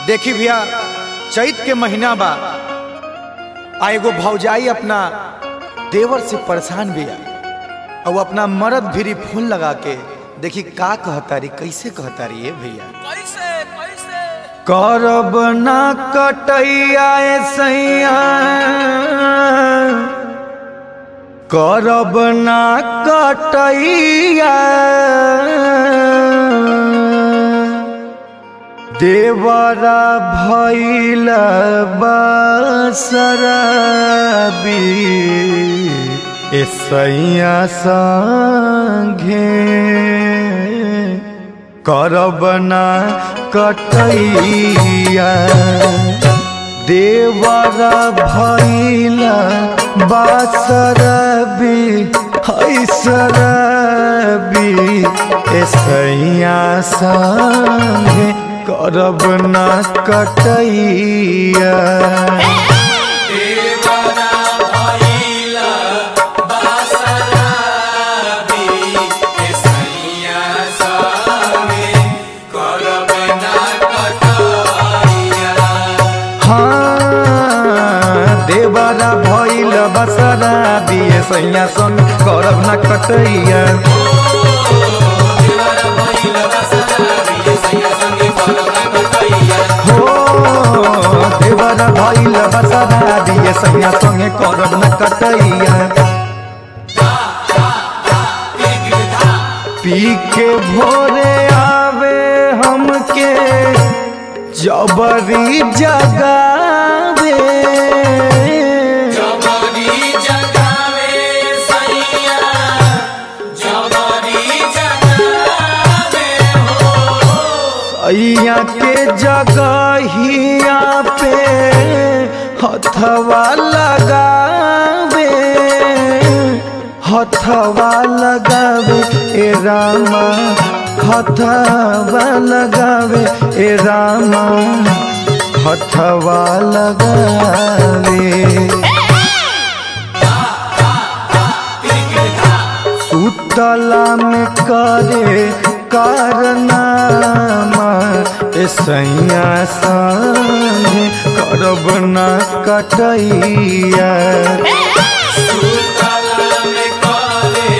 देखी भैया चैत के महीना बा आ एगो भौजाई अपना देवर से परेशान बिया और वो अपना मर्द भिरी फोन लगा के देखी का कहतारी कैसे कहतारी ये भैया कैसे कैसे करब ना कटैया ए सैया करब ना कटैया देवरा भैल बसरबी ए सैया संगे करब ना कटैया देवर भैल बासरबी हैसरबी ऐसैया संगे करब ना कटैया हाँ, देवरा भैल बसरा बिए सैया सन करब ना कटैया हो देवरा भैल बसरा बिए सैया संगे करब ना कटैया पी के भोरे आवे हमके जबरी जगावे जबरी जगावे सैया जबरी जगावे अइया के जगहिया पे हथवा लगावे हथवा लगावे ए रामा हथवा लगावे ए रामा हथवा लगावे सुतला में करे कारनामा ए सैया संगे करब ना कटैया सुतला में करे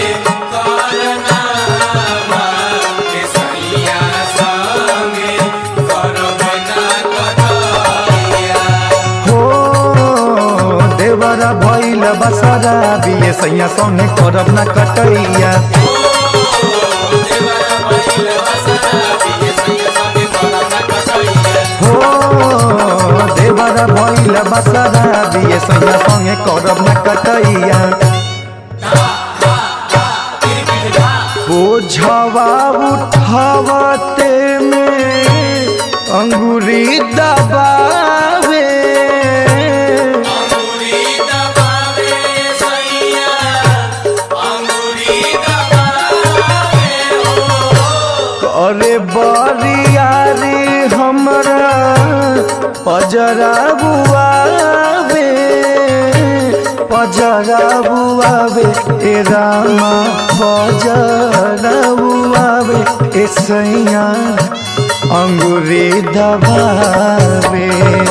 कारनामा के सैया संगे करब ना कटैया हो देवरा भैल बसरा बिए सैया संगे करब ना कटैया हो देवरा भैल बसरा बिए सैया संगे करब ना कटैया बोझवा उठावते में अंगूरी दबावे अंगूरी दबावे सैया अंगूरी दबावे करे बरियारी हमरा पजरा बुआवे पजरा बुआवे ए रामा पजरा बुआवे ए सैया अंगूरी दबावे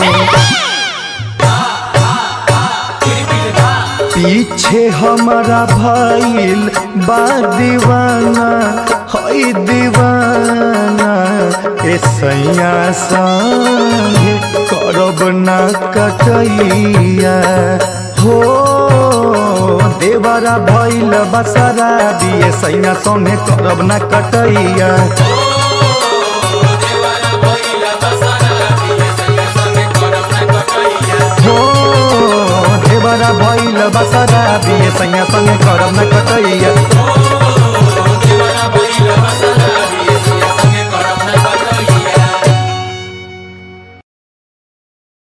पीछे हमारा भइल बा दीवाना हई दीवाना ए सैया संगे करब ना कटैया हो देवरा भइल बसरा बिए सैया संगे करब ना कटैया हो देवरा भइल बसरा बिए सैया संगे करब ना कटैया